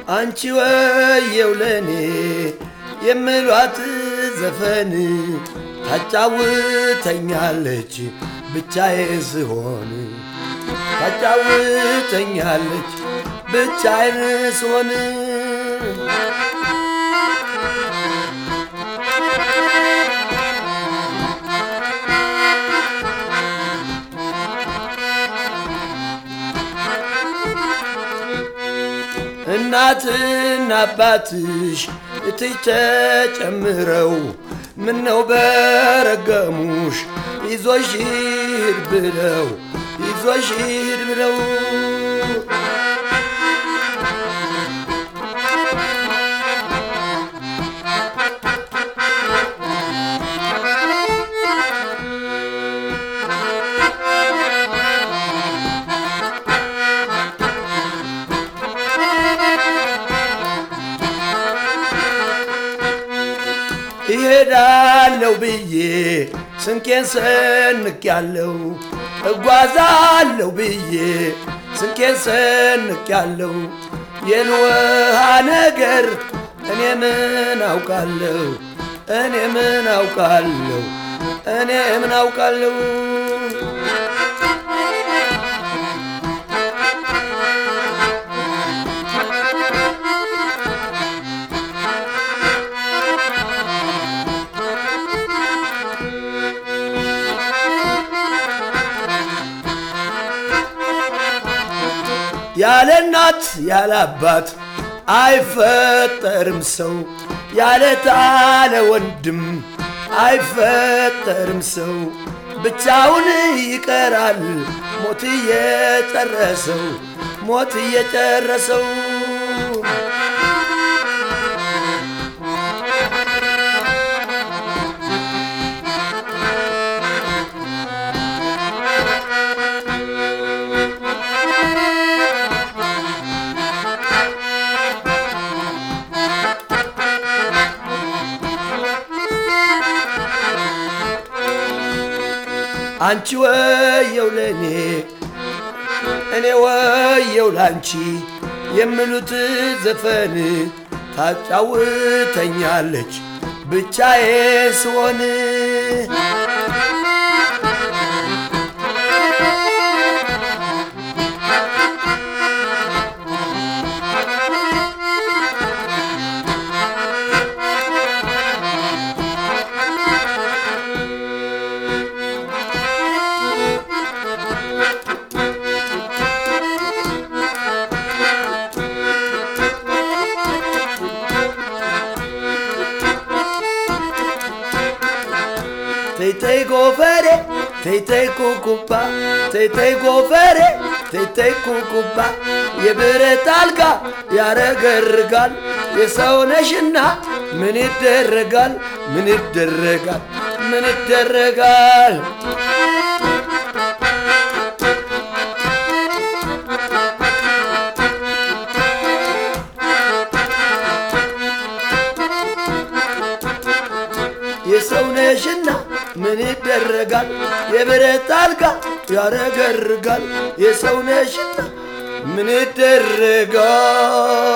አንቺ ወየው ለኔ የምሏት ዘፈን ታጫውተኛለች ብቻዬ ስሆን ታጫውተኛለች ብቻዬን ስሆን እናትና አባትሽ እትይ ተጨምረው ምነው በረገሙሽ ይዞሽ ሂድ ብለው ይዞሽ ሂድ ብለው ይሄዳለው ብዬ ስንቄን ሰንቅ ያለው እጓዛለው ብዬ ስንቄን ሰንቅ ያለው የልውሃ ነገር እኔ ምን አውቃለሁ እኔ ምን አውቃለሁ እኔ ምን አውቃለሁ ያለ እናት ያለ አባት አይፈጠርም ሰው ያለ ታለ ወንድም አይፈጠርም ሰው ብቻውን ይቀራል ሞት እየጨረሰው ሞት እየጨረሰው አንቺ ወየው ለእኔ እኔ ወየው ላንቺ የምሉት ዘፈን ታጫውተኛለች ብቻዬ ስሆን ተይተይ ጎፈሬ ተይተይ ኩኩባ ተይተይ ጎፈሬ ተይተይ ኩኩባ የብረት አልጋ ያረገርጋል የሰውነሽና ምን ይደረጋል ምን ይደረጋል ምን ይደረጋል የሰውነሽና ምን ይደረጋል የብረት አልጋ ያረገርጋል የሰውነሽና ምን ይደረጋል